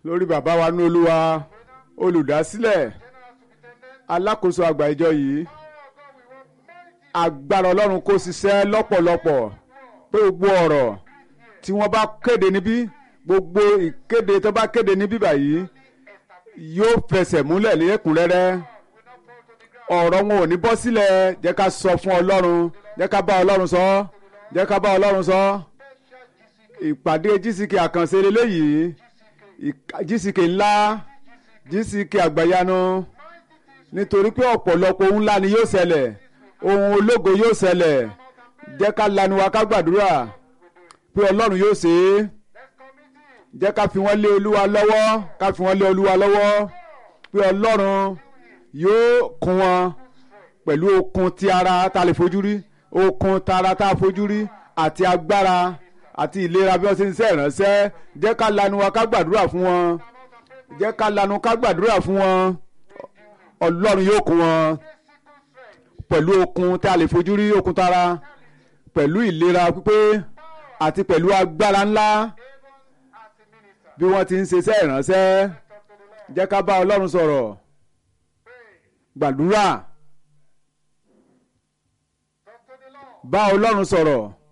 lórí bàbá wa ní olúwa olùdásílẹ̀ alákòóso àgbà ìjọ yìí agbára ọlọ́run kó ṣiṣẹ́ lọ́pọ̀lọpọ̀ pé gbogbo ọ̀rọ̀ tí wọ́n bá kéde níbí gbogbo ìkéde tó bá kéde níbí báyìí yóò fẹsẹ̀ múlẹ̀ lẹ́kùnrẹ́rẹ́ ọ̀rọ̀ wọn ò ní bọ́ sílẹ̀ jẹ́ ká sọ fún ọlọ́run jẹ́ ká bá ọlọ́run sọ jẹ́ ká bá ọlọ́run sọ ìpàdé GCK àkànṣe eléyìí GCK ńlá GCK àgbàyanu nítorí pé ọ̀pọ̀lọpọ̀ ohun ńlá ni yóò ṣẹlẹ̀ ohun ológo yóò ṣẹlẹ̀ jẹ́ ká lanu wa ká gbàdúrà pé ọlọ́run yóò ṣe é jẹ́ ká fi wọ́n lé olúwa lọ́wọ́ ká fi wọ́n lé olúwa lọ́wọ́ pé ọlọ́run yóò kún wọn pẹ̀lú okun ti ara tá a lè fojú rí okun tara tá a fojú rí àti agbára àti ìlera bí wọ́n ṣe ń ṣe ìránṣẹ́ jẹ́ ká lanu wa ká gbàdúrà fún wọn jẹ́ ká lanu ká gbàdúrà fún wọn ọlọ́run yóò kún wọn pẹ̀lú okun tí a lè fojú rí okun tara pẹ̀lú ìlera pípé àti pẹ̀lú agbára ńlá bí wọ́n ti ń ṣiṣẹ́ ìránṣẹ́ jẹ́ ká bá ọlọ́run sọ̀rọ̀ gbàdúrà bá ọlọ́run sọ̀rọ̀